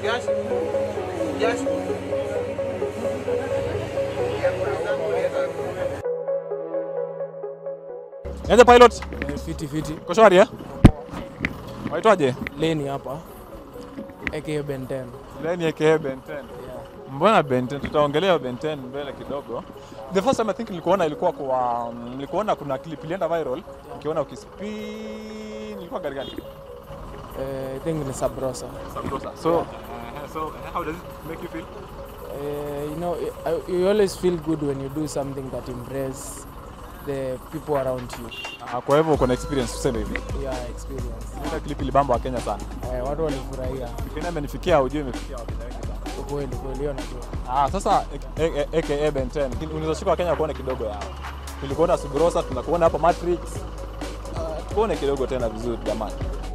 Niaje pilot? Fiti fiti. Uko shwari eh? Waitwaje? Leni hapa aka Ben 10. Leni aka Ben 10. Mbona Ben 10? Tutaongelea Ben 10 mbele kidogo. The first time I think nilikuona ilikuwa kwa nilikuona kuna clip ilienda viral. Nikiona ukispin ilikuwa gari gani? Eh, I think ni Sabrosa. Sabrosa. So, uh, so how does it make you feel? Eh, you know, I- you always feel good when you do something that impress the people around you. Uh, kwa hivyo uko na experience tuseme hivi. Yeah, experience. Ile clip ilibamba wa Kenya sana. Eh, watu walifurahia. Kenya imenifikia ujue imefikia Wakenya wengi sana. Ukweli kweli, hiyo najua. Ah, sasa a- a- aka Ben 10. Unaweza shika Wakenya kuone kidogo yao. Tulikuona Subrosa, tunakuona hapa Matrix. Uh, tuone kidogo tena vizuri jamani.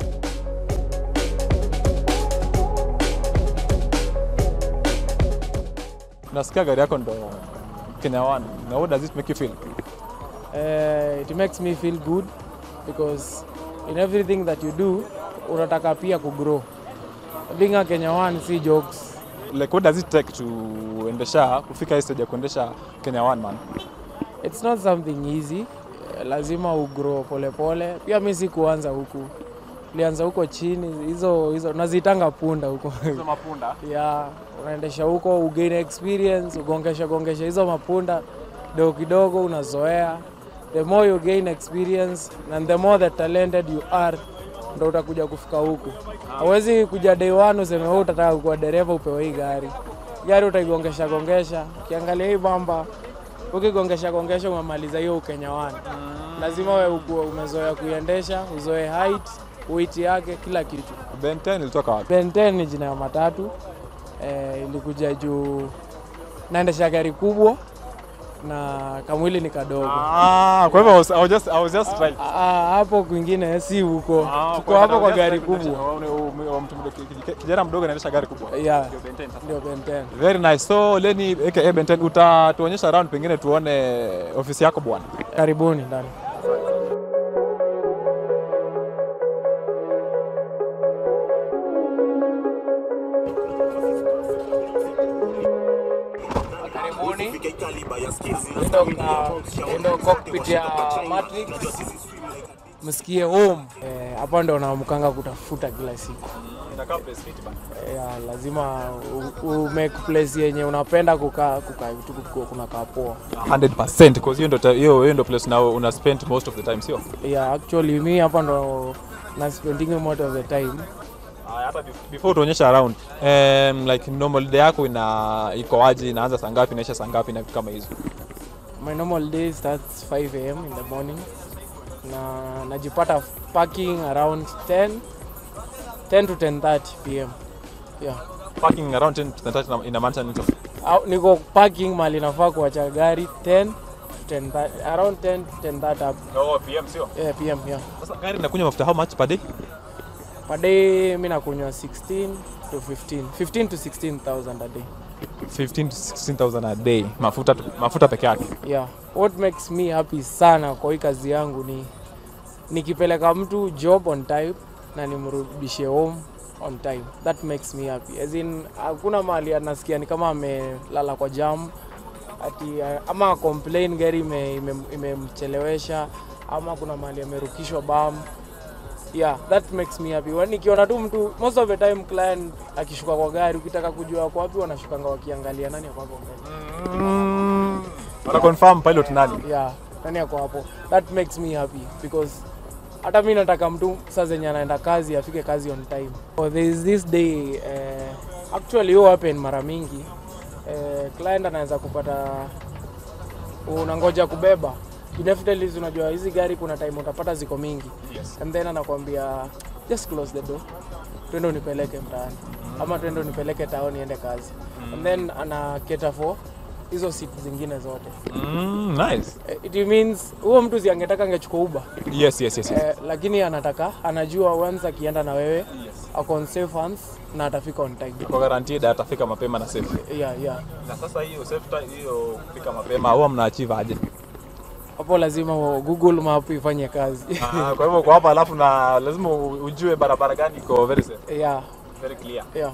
Nasikia gari yako ndo Kenya One. Now what does it make you feel? Eh, it makes me feel good because in everything that you do unataka pia kugrow. Being a Kenya one si jokes. Like what does it take to endesha kufika hii stage ya kuendesha Kenya One man? It's not something easy. Eh, Lazima ugrow polepole. Pia mi si kuanza huku, nilianza huko chini, hizo hizo nazitanga punda huko Hizo mapunda. ya unaendesha huko ugain experience, ugongesha gongesha hizo mapunda kidogo kidogo, unazoea. The more you gain experience and the more the talented you are, ndo utakuja kufika huku. Hawezi kuja day one useme wewe utataka kuwa dereva upewe hii gari. Gari utaigongesha gongesha, ukiangalia hii bamba ukigongesha gongesha umemaliza hiyo Ukenya one. Lazima wewe ukuwe umezoea kuiendesha, uzoe height, weight yake, kila kitu. Ben 10 ilitoka wapi? Ben 10 ni jina ya matatu eh, ilikuja juu naendesha gari kubwa na kamwili ni kadogo. Ah, kwa hivyo I was, I was just I was just trying. Ah, hapo kwingine si huko, Ah, tuko hapo kwa just gari trying kuendesha- kubwa oh, ni- oh, mtu mdogo- ki- kijana mdogo anaendesha gari kubwa. yeah, Ndio Ben 10 sasa. ndio Ben 10. Very nice. So Leni aka Ben 10 utatuonyesha around pengine tuone ofisi yako bwana. Karibuni ndani. Karibuni. Ndio ndio cockpit ya Matrix. Msikie home. Eh, hapa ndo naamkanga kutafuta kila siku. Inakaa place fit bana. Yeah, lazima u, u make place yenye unapenda kukaa kukaa vitu kuku- kunakaa poa. 100% because hiyo ndo ta- hiyo hiyo ndo place na una spend most of the time sio? Yeah, actually mi hapa ndo na spending most of the time. Ah, hata bef- before tuonyesha around um, like normal day yako ina iko aje inaanza saa ngapi inaisha saa ngapi na vitu kama hizo. My normal day starts 5 am in the morning na najipata parking around 10 10 to 10:30 pm. Yeah. Parking around 10 to 30 inamaanisha nini sasa? Au, niko parking mali nafaa kuacha gari 10 to 10 around 10 to 10:30 up. No, PM sio. Yeah, pm yeah. Sasa gari inakunywa mafuta how much per day? Per day mi nakunywa 16 to 15 15 to 16000 a day. 15 to 16000 a day. Mafuta tu- mafuta peke yake. Yeah. What makes me happy sana kwa hii kazi yangu ni nikipeleka mtu job on time na nimrudishe home on time. That makes me happy. As in hakuna mahali anasikia ni kama amelala kwa jam ati uh, ama complain gari ime- ime- imemchelewesha ama kuna mahali amerukishwa bam. Yeah, that makes me happy. Wani nikiona tu mtu most of the time client akishuka kwa gari ukitaka kujua kwa wapi wanashukanga wakiangalia nani ako hapo mbele. Wana confirm pilot nani? yeah nani ako hapo that makes me happy because hata mi nataka mtu saa zenye anaenda kazi afike kazi on time oh, there is this day uh, actually huwa happen mara mingi uh, client anaweza kupata unangoja kubeba definitely unajua hizi gari kuna time utapata ziko mingi Yes. and then anakwambia just close the door twende unipeleke mtaani ama twende unipeleke tao niende kazi and then ana cater for hizo seat zingine zote Mm, nice. Eh, it means huo mtu siangetaka angechukua uba Yes, yes, yes. yes. eh, lakini anataka anajua once akienda na wewe ako on safe hands na atafika on time Kwa guaranteed atafika mapema na safe. yeah, yeah. Na sasa hiyo safe time hiyo kufika mapema huwa mnaachieve aje? hapo lazima wa- google map ifanye kazi Ah, kwa hivyo kwa hapa alafu na lazima u- ujue barabara gani iko very safe, yeah, very clear. yeah.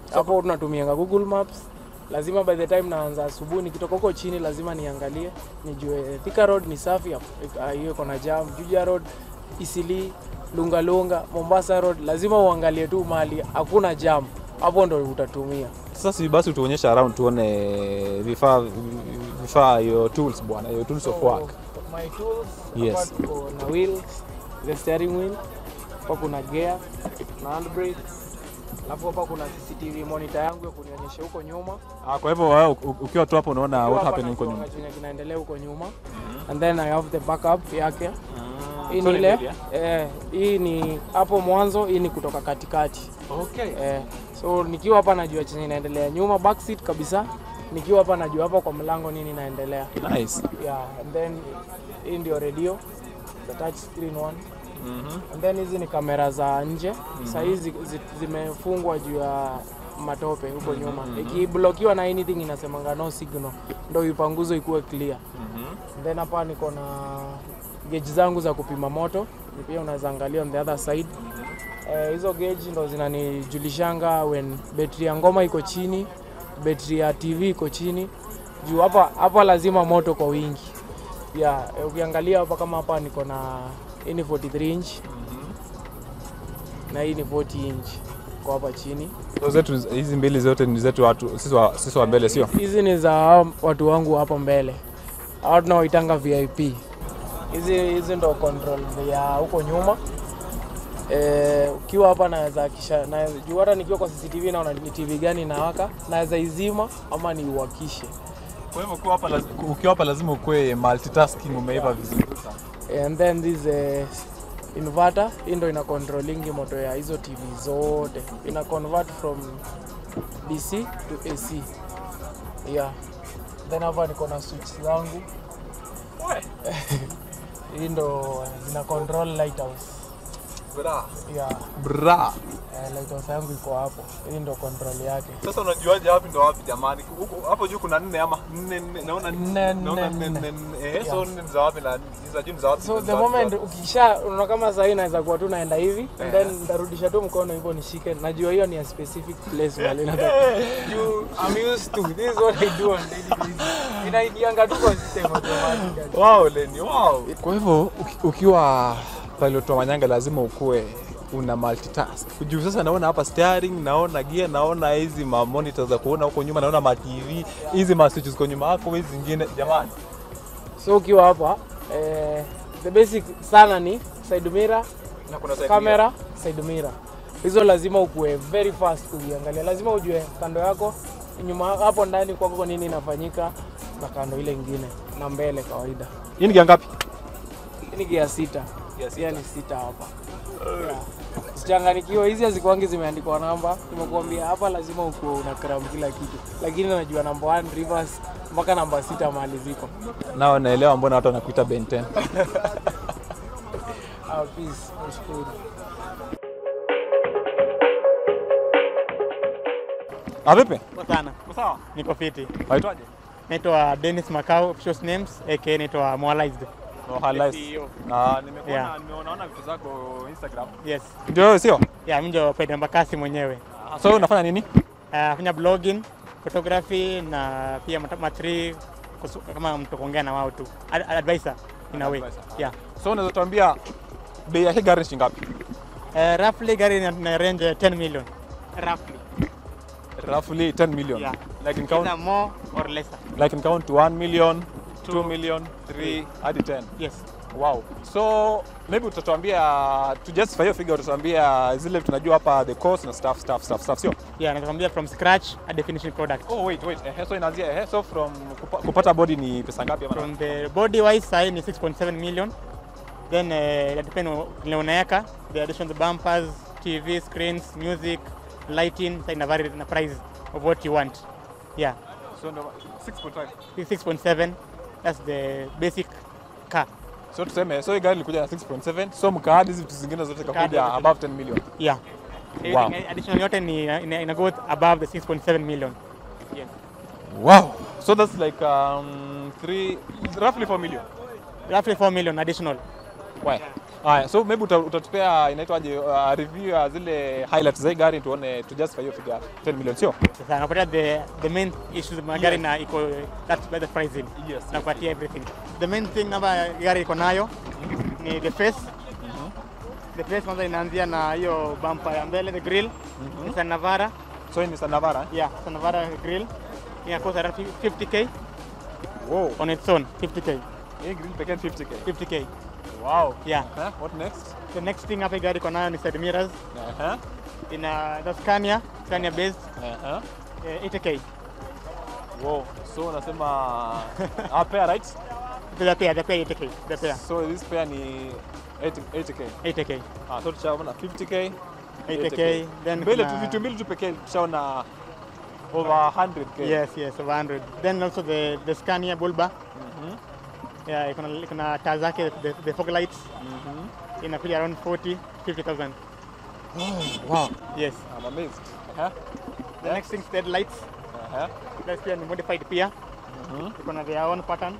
hapo tunatumianga Google Maps. Lazima by the time naanza asubuhi, nikitoka huko chini lazima niangalie nijue Thika Road ni safi, hapo- ah, hiyo iko na jam. Juja Road, Isili, Lungalunga, Mombasa Road, lazima uangalie tu mahali hakuna jam, hapo ndo utatumia. Sasa si basi tuonyeshe around tuone vifaa vifaa your tools bwana, your tools of work. So, my tools Yes. hapa tuko na wheel, the steering wheel, hapa kuna gear na handbrake, alafu hapa kuna CCTV monitor yangu ya kunionyesha huko nyuma Ah, kwa hivyo wewe u- ukiwa tu hapo unaona Hapa what happened huko najua nyuma. chenye kinaendelea huko nyuma and then I have the backup yake hii so ni ni ile media? eh, hii ni hapo mwanzo, hii ni kutoka katikati Okay. eh, so nikiwa hapa najua chenye inaendelea nyuma, back seat kabisa. Nikiwa hapa najua hapa kwa mlango nini inaendelea Nice. yeah, and then hii ndio radio the touch screen one Mhm. and then hizi ni kamera za nje saa hizi zi- zimefungwa juu ya matope huko nyuma ikiblokiwa na anything inasemanga no signal ndo ipanguzo ikuwe clear Mhm. then hapa niko na gauge zangu za kupima moto Ni pia unaweza angalia on the other side eh, hizo gauge ndo zinanijulishanga when betri ya ngoma iko chini betri ya tv iko chini juu hapa hapa lazima moto kwa wingi yeah, eh, ukiangalia hapa kama hapa niko na hii ni 43 inch na hii ni 40 inch kwa hapa chini So zetu hizi mbili zote ni zetu watu sisi wa, sisi wa mbele sio? hizi ni za hao watu wangu hapo mbele hao tunaoitanga vip hizi hizi ndo control ya huko nyuma Eh, ukiwa hapa naweza kisha na juu hata nikiwa kwa CCTV naona ni TV gani inawaka, naweza izima ama niuwakishe. Kwa hivyo ukiwa hapa lazima, ukiwa hapa lazima ukue multitasking umeiva vizuri sana. And then this eh, inverter hii ndo ina controlling moto ya hizo TV zote, ina convert from DC to AC. Yeah. Then hapa niko na switch zangu hii ndo zina control lighthouse. Bra. Yeah. Bra. Eh, lighthouse yangu iko hapo, hii ndo control yake. Sasa unajuaje wapi ndo wapi jamani? Huko hapo juu kuna nne ama nne nne naona Nne, naona nne, nne nne. nne. Eh, so nne ni za wapi na ni za juu ni za wapi? So Ni the za wapi? moment ukisha unaona kama sahii naweza kuwa tu naenda hivi and then nitarudisha tu mkono hivyo nishike. Najua hiyo ni a specific place mahali nataka. You I'm used to this is what I do on daily basis. Inaingianga tu kwa system automatic. Wow, Lenny, wow. Kwa hivyo uki- ukiwa pilot wa manyanga lazima ukue una multitask. Juu sasa naona hapa steering, naona gear, naona hizi ma monitor za kuona huko nyuma, naona ma TV, hizi ma switches kwa nyuma yako, hizi zingine jamani. So ukiwa hapa eh, the basic sana ni side mirror, Na kuna side camera, side mirror. Hizo lazima ukue very fast kuziangalia. Lazima ujue kando yako nyuma hapo ndani kwako nini inafanyika na kando ile ingine na mbele kawaida. Hii ni gear ngapi? Hii ni gia sita. Gear Gia ni sita hapa. Yeah. Sichanganikiwa, hizi hazikuangi zimeandikwa namba. Nimekuambia hapa lazima ukuwe una cram kila kitu, lakini najua namba 1 reverse mpaka namba sita mahali ziko. Nao naelewa mbona watu wanakuita Ben 10. Ah, peace. Nashukuru. Ah, vipi? Poa sana. Sawa. Niko fiti. Waitwaje? Naitwa Dennis Makau, official names aka naitwa Moalized. No, highlights. CEO. Na nimekuona Yeah. nimeona vitu zako Instagram. Yes. Ndio wewe sio? Yeah, mimi ndio Pedro Mbakasi mwenyewe. So wewe unafanya nini? Nafanya blogging, photography na pia mat- matri kusu- kama mtu kuongea na wao tu. Ad- Advisor in a way. Advisor. Yeah. So unaweza tuambia bei ya hii gari ni shilingi ngapi? Uh, roughly gari ina- ina range ya 10 million. Roughly. Roughly 10 million. Yeah. Like in count Either more or lesser. like in count 1 million, 2 million, 3 hadi 10. Yes. Wow. So maybe utatuambia to justify hiyo figure utatuambia zile tunajua hapa the cost na stuff stuff stuff stuff sio? Yeah, nakwambia from scratch a finishing product. Oh wait wait. Eh, so inaanzia eh, so from kupa, kupata body ni pesa ngapi ama? From the body wise sahi ni 6.7 million. Then uh, it depend on vile unaweka the addition the bumpers, TV screens, music, lighting, sa ina vary na price of what you want. Yeah. So ndo 6.5. This 6.7 that's the basic car. So tuseme so hii gari ilikuja na 6.7 so mkaadi hizi vitu zingine zote Mkaadi kakuja zote. above 10 million. Yeah. Wow. Everything additional yote ni ina, ina go above the 6.7 million. Yes. Wow. So that's like um, three roughly 4 million. Roughly 4 million additional. Why? Haya, so maybe uta- utatupea inaitwaje uh, review ya zile highlights za hii gari tuone to justify hiyo figure 10 million sio? Sasa nakupatia the the main issues magari Yes. na iko that's by the pricing. Yes. Nakupatia everything. The main thing namba gari iko nayo ni the face. The face kwanza inaanzia na hiyo bumper ya mbele the grill. Nissan Navara. So hii ni Nissan Navara. eh? Yeah, Nissan Navara grill. Ina cost around 50k Wow. on its own. 50k. Hii grill pekee ni 50k. 50k. Wow. Yeah. Huh? What next? The next thing hapa hii gari iko nayo ni side mirrors. Uh-huh. Ina the Scania, Scania based Uh-huh. eh, 80k. Wow. So unasema ah, pair right? The pair, the pair 80k. The pair So this pair ni 80, 80k. 80k. Ah, so tushaona 50k. 80k. Then mbele tu kuna- vitu mbili tu pekee tushaona over 100k. Yes, yes, over 100. Then also the, the Scania Bulba. Mhm. Yeah, iko na iko na taa zake the, the fog lights Mhm. inakuja around 40 50,000. Wow. Yes. I'm amazed. Uh-huh. The next thing is the lights. Uh-huh. Lights pia ni modified pia. Mhm. Iko na their own pattern.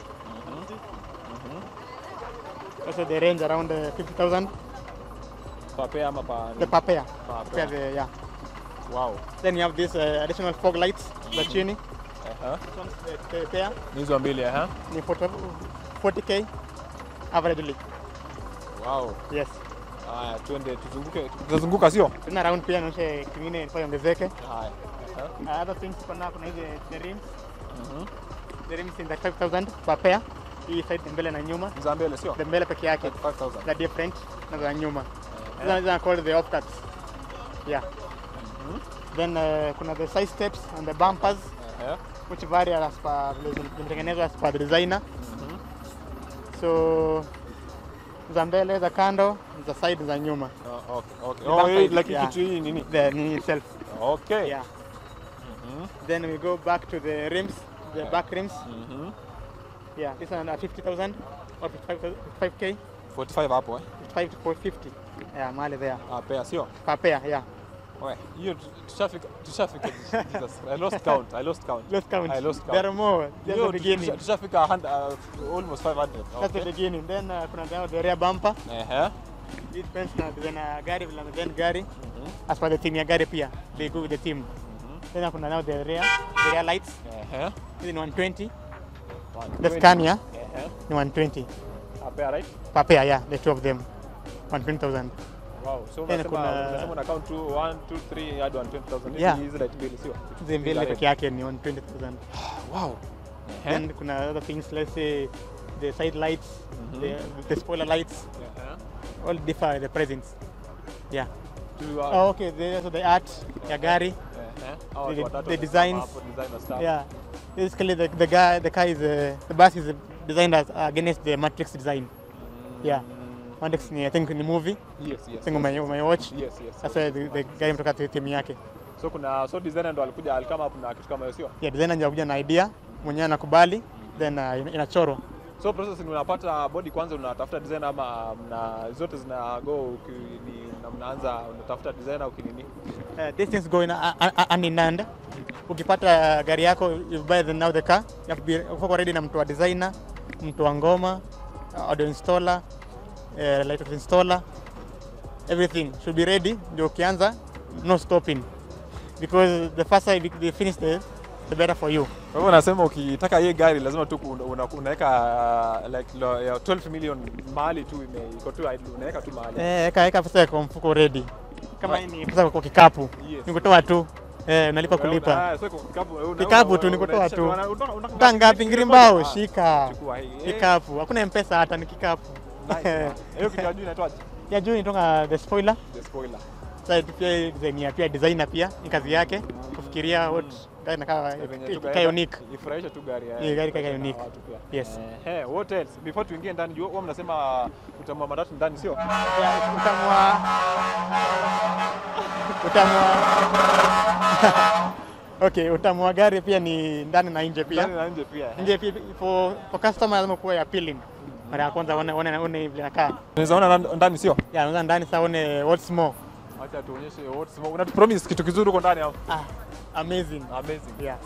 Also the range around uh, 50,000 Pa pair ama pa the per pair. Pa Pair pair. the, yeah. Wow. Then you have this uh, additional fog lights za chini. Uh-huh. This one's the, the pair Ni hizo mbili eh? ni 40 40k averagely. Wow. Yes. Haya, twende tuzunguke. Tutazunguka sio? Tuna round pia naonyesha kingine ilikuwa iongezeke. Haya. Uh-huh. Uh, other things kuna kuna hizi the rims. Mhm. The rims in the 5000 per pair. Hii side ni mbele na nyuma. Za mbele sio? The mbele peke yake 5000. za different na za nyuma. Eh, Hizo hizo called the off cuts. Yeah. Then uh, kuna the side steps and the bumpers eh, which vary as per vile zimetengenezwa as per the designer. mhm. So za mbele za kando za side za nyuma. Oh, okay, okay. The Oh, backside, hii like yeah. kitu hii nini? The ni itself. Okay. Yeah. Mhm. Then we go back to the rims, the back rims. Mhm. Yeah, this one at 50,000 or 55k, 45 hapo eh. 55 to 450. Yeah, mali there. Ah, pair sio? Per pair, yeah. We, hiyo tu- tushafika tushafika Jesus. I lost count. I lost count. Let's count. I lost count. There are more. That's Hiyo the tu- beginning. tusha- tushafika a hundred, uh, almost 500. That's the Okay. beginning. Then uh, kuna the, the rear bumper. Ehe. It depends na design ya gari vile design gari. Mhm. As per the theme ya gari pia. They go with the theme. Then kuna now the rear, the rear lights. Ehe. Hizi ni 120. The 120. Scania Ehe. ni 120. Ah, pair right? Per pair, yeah, the two of them. 120,000. Wow. So Then unasema kuna- unasema una count tu 1 2 3 hadi 120,000. Hizi Yeah. hizi right mbili sio? Hizi mbili Hizi peke yake ni 120,000. Wow. Ehe. Then kuna other things, let's say the side lights, Mhm. the, the spoiler lights, Ehe. all differ the presents. Yeah. Tu, uh, Oh, okay. The, so the art ya gari. ehe. Hao watu the- watatu the wamesimama designs. hapo, designer stuff. Yeah. Basically, the, the guy, the car is uh, the bus is designed as against the Matrix design. Yeah. Matrix ni I think ni movie. Yes, yes. I think ume, umewatch. Yes, yes. That's why the, the guy mtoka timu yake. So kuna so designer ndo alikuja alikama hapo na kitu kama hiyo sio? Yeah, designer ndio kuja na idea, mwenyewe anakubali, then uh, ina- inachorwa. So process ni unapata body kwanza unatafuta designer ama mna zote zina go uki, ni, na mnaanza unatafuta designer ukinini? Uh, these things go in uh, uh, hand in hand. Ukipata gari yako, you buy the, now the car, you have to be uko ready na mtu wa designer, mtu wa ngoma, uh, audio installer, uh, light installer, everything should be ready. Ndio ukianza, no stopping because the faster you you finish the, the better for you. Kwa hivyo unasema ukitaka hii gari lazima tu una- una- unaweka uh, like lo, ya 12 million mahali tu ime iko tu idle, unaweka tu mahali. Eh, eka eka pesa kwa mfuko ready. Kama hii ni pesa kwa kikapu, Yes. ni kutoa tu eh, unalipa kulipa. Ah, so iko kikapu, una- Kikapu una- tu, ni kutoa unaitisha tu. una- una- una- Kaa ngapi ngirimbao? Ah, Shika. chukua hii. Eh, Kikapu, hakuna mpesa hata ni kikapu. nice, man. Hiyo kitu ya juu inaitwaje? ya juu inatoka the spoiler The spoiler. sasa pia design ya pia designer pia ni kazi yake kufikiria what gari inakaa Venye tu ikae gari- unique Ifurahishe tu gari. eh, Hii gari ikae ifurahishe na unique. watu pia. yes Eh, eh, what else? Before tuingie ndani, juu huwa mnasema utamwa matatu ndani sio? Ya, utamwa utamwa okay utamwa gari pia ni ndani na nje Ndani pia na nje pia. eh. nje pia for for customer lazima kuwa appealing mara ya kwanza one one one vile nakaa Unaweza ona ndani- ndani sio? ya unaweza ndani sasa one what's more Acha tuonyeshe what's more. Unatupromise kitu kizuri huko ndani hapo. ah amazing Amazing. yeah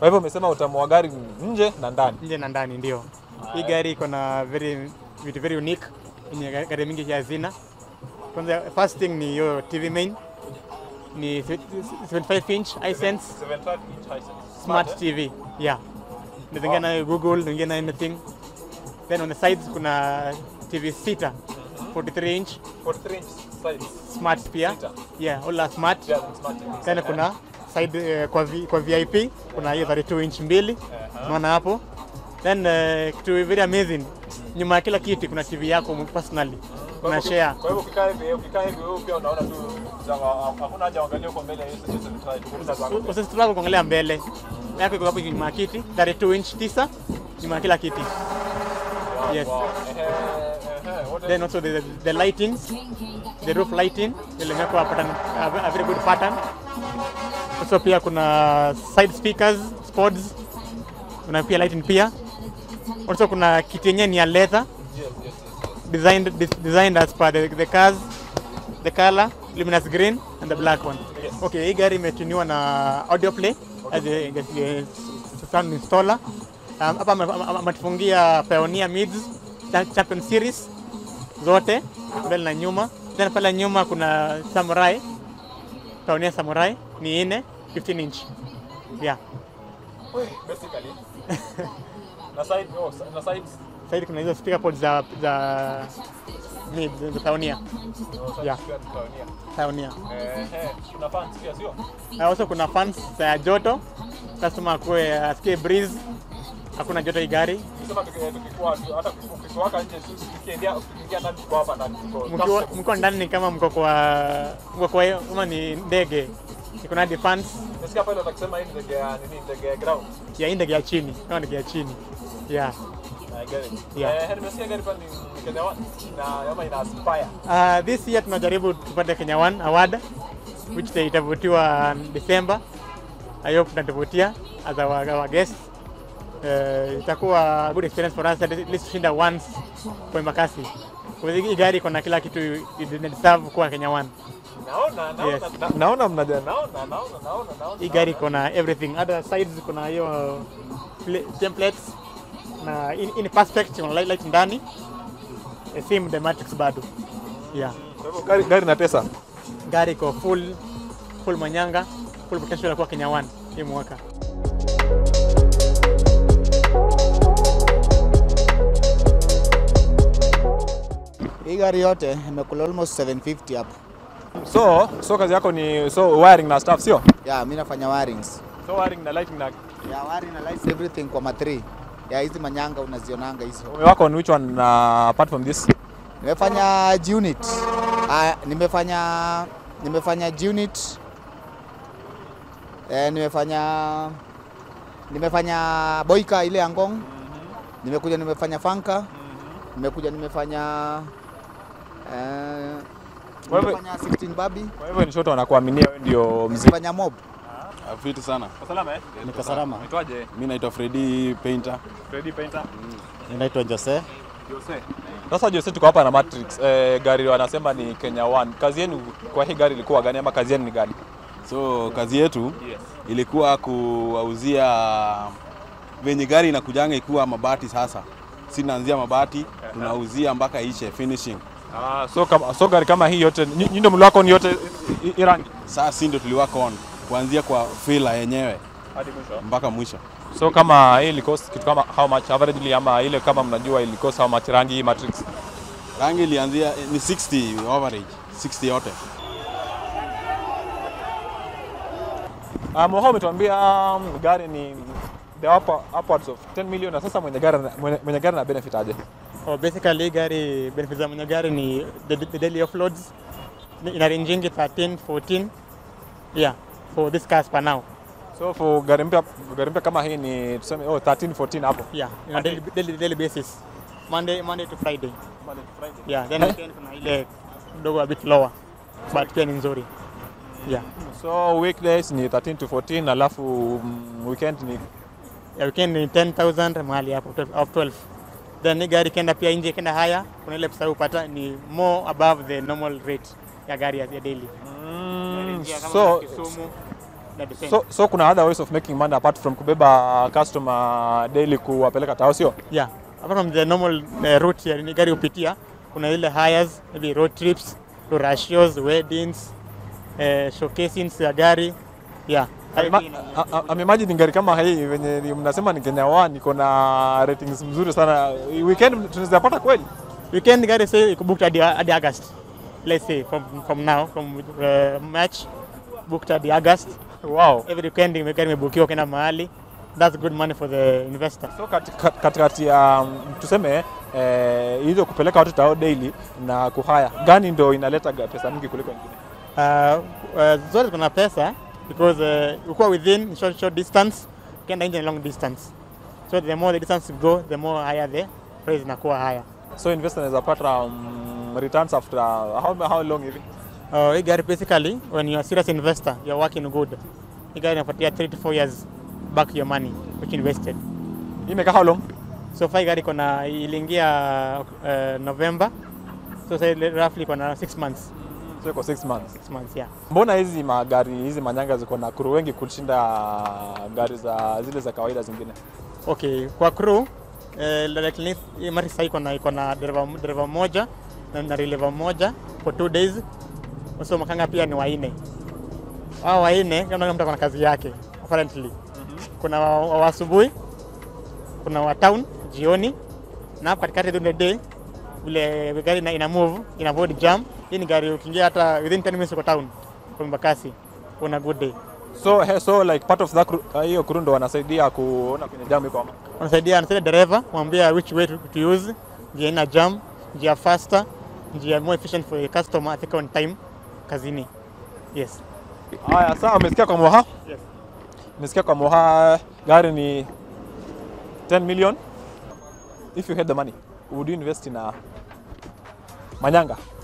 Kwa hivyo umesema utamu wa gari nje na ndani. nje na ndani ndio. Hii gari iko na very vitu very unique yenye ga- gari mingi hazina. Kwanza first thing ni hiyo TV main ni 75 inch iSense 75 inch Hisense. smart TV. Yeah. Unaingia nayo Google, unaingia nayo anything. Then on the sides kuna TV sita 43 inch 43 inch size. smart pia. Sita. Yeah, all are smart. Yeah, smart TV. Then kuna side eh, kwa, v, kwa VIP kuna hiyo 32 inch mbili unaona hapo. Then eh, kitu very amazing, nyuma ya kila kiti kuna TV yako personally una share. Kwa hivyo ukikaa hivi, ukikaa hivi wewe pia unaona tu sawa, hakuna haja uangalie huko mbele ya hiyo 75. Usisitaka kuangalia mbele yako iko hapo nyuma ya kiti 32 inch tisa nyuma ya kila kiti. Yes. Wow. Ehe, ehe, what Then also the, the lighting, the roof lighting ilimewekwa pattern, a, a very good pattern. Also pia kuna side speakers, spods, kuna pia lighting pia. Also kuna kiti yenyewe ni ya leather, Yes, yes, yes. designed, dis- designed as per the, the cars, the color, luminous green and the black one. Yes. Okay, hii gari imetuniwa na audio play as a, as a sound installer. Um, hapa ame- ame- ametufungia Pioneer Mids Cha- Champion Series zote mbele na nyuma. Then pale nyuma kuna Samurai, Pioneer Samurai ni nne 15 inch. Yeah. Basically. Na side, oh, na sides. Sasa kuna hizo speaker pods za za Mids za Pioneer. Oh, side Yeah. pia ni Pioneer. Pioneer. Ehe, kuna fans pia sio? Na also kuna fans za joto. Customer akue asikie breeze. Hakuna joto hii gari. Sema tuki- tukikuwa hata ukikuwaka nje tu tukiingia tukiingia ndani tuko hapa ndani tuko Mkiwa- Mko ndani ni kama mko kwa mko kwa kama ni ndege. Iko na defense Nasikia pale watakisema hii ni ndege ya nini ndege ya ground. ya hii ndege ya chini, kama ndege ya chini. Yeah. I get it. Yeah. Eh, nimesikia gari pale ni Kenya One na ama ina aspire. Uh, this year tunajaribu tupate Kenya One Award which they itavutiwa December. I hope tunatuvutia as our, our guest. Uh, itakuwa a good experience for us at least kushinda once kwa Embakasi. Kwa hivyo hii gari iko na kila kitu ina deserve kuwa Kenya One. Naona naona Yes. na- naona mnaja naona naona naona naona. Hii gari iko na everything. Other sides kuna hiyo pla- templates na in, in perspective kuna light, light ndani. The same the matrix bado. Yeah. Kwa hivyo gari gari na pesa. gari iko full full manyanga full potential ya kuwa Kenya One hii mwaka. Hii gari yote imekula almost 750 hapo. So, so kazi yako ni so wiring na stuff sio? Yeah, mimi nafanya wirings. So wiring na lighting na Yeah, wiring na lights everything kwa matri. Yeah, hizi manyanga unazionanga hizo. umewako on which one uh, apart from this? Nimefanya G-unit. Ah, nimefanya nimefanya G-unit. Eh, nimefanya nimefanya Boyka ile Angong. Nimekuja nimefanya Fanka. Nimekuja nimefanya eh, Kwa hivyo- nimefanya 16 Babi. Kwa hivyo ni shoto wanakuaminia wewe ndio mzee. Nimefanya Mob. Fiti sana. Salama eh? Niko salama. Unaitwaje? Mi naitwa Freddy Painter. Freddy Painter. Ninaitwa Jose. Jose. Sasa Jose, tuko hapa na Matrix. Eh, gari wanasema ni Kenya One. Kazi yenu kwa hii gari ilikuwa gani ama kazi yenu ni gani? So kazi yetu Yes. ilikuwa kuwauzia venye gari inakujanga ikiwa mabati. Sasa sinaanzia mabati tunauzia mpaka ishe finishing. Ah, so kama so gari kama hii yote nyi nyi ndio mliwako ni yote i- i- i rangi Sasa si ndio tuliwaka on kuanzia kwa fila yenyewe hadi mwisho. mpaka mwisho. So kama hii ili cost kitu kama how much averagely ama ile kama mnajua ili cost how much rangi hii Matrix? Rangi ilianzia ni 60 average, 60 yote. Ah, Moha umetuambia um, gari ni the upper, upwards of 10 million na sasa mwenye gari mwenye, mwenye gari na benefit aje? Oh, basically hii gari benefits za mwenye gari ni the, the daily offloads Ni- ina rangingi 13 14 yeah for this cars per now So for gari mpya gari mpya kama hii ni tuseme oh 13 14 hapo. yeah ina daily, daily, daily basis Monday Monday to Friday yeah then weekend kuna ile kidogo a bit lower but pia ni nzuri yeah So weekdays ni 13 to 14 alafu mm, weekend ni ya weekend ni 10000 mahali hapo 12 of 12 then hii gari ikienda pia nje ikienda haya kuna ile pesa upata ni more above the normal rate ya gari ya ya daily mm, Ingia kama so Kisumu ina depend. So, so kuna other ways of making money apart from kubeba customer daily kuwapeleka tao sio? yeah apart from the normal uh, route ya ni gari hupitia kuna ile hires maybe road trips ratios weddings uh, showcasings ya gari yeah Ama- a- a- a- imagine gari kama hii venye ni- mnasema ni Kenya One iko na ratings mzuri sana. Weekend tunaweza pata kweli? weekend gari say iko booked hadi hadi August let's say from from now from uh, March booked hadi August Wow. every weekend ime- gari imebukiwa kwenda mahali that's good money for the investor So kati- kat- katikati ya um, tuseme eh, hizo kupeleka watu tao daily na kuhaya, gani ndo inaleta ga- pesa mingi kuliko nyingine? uh, uh, zote kuna pesa because uh, ukiwa within short, short distance ukienda nje ni long distance so the more the distance you go the more higher the price inakuwa higher So investor anaweza pata um, returns after how, how long hivi? uh, hii gari basically when you are serious investor you are working good hii gari inapatia 3 to 4 years back your money which you invested Hii imekaa how long? so far hii gari kona iliingia uh, November so say roughly kona 6 months So iko 6 months. 6 months yeah Mbona hizi magari hizi manyanga ziko na kuru wengi kushinda gari za zile za kawaida zingine? Okay, kwa crew eh, like hii mari sasa iko na iko na dereva dereva moja na na releva moja for two days. So makanga pia ni wanne. Hao wanne kama mtu ana kazi yake apparently. Kuna wa, wa, wa asubuhi, kuna wa town jioni na hapa katikati during the day vile gari ina, ina move ina avoid jam. Hii ni gari ukiingia hata within 10 minutes uko town kwa Mbakasi. Una good day. So, he, so like part of that crew- uh, hiyo crew ndo wanasaidia kuona kwenye jam iko ama? wanasaidia anasaidia dereva mwambia which way to, to use njia ina jam njia faster njia more efficient for the customer afika on time kazini yes Haya, sawa, umesikia kwa Moha? Yes. Umesikia kwa Moha gari ni 10 million. If you had the money, would you invest in a Manyanga?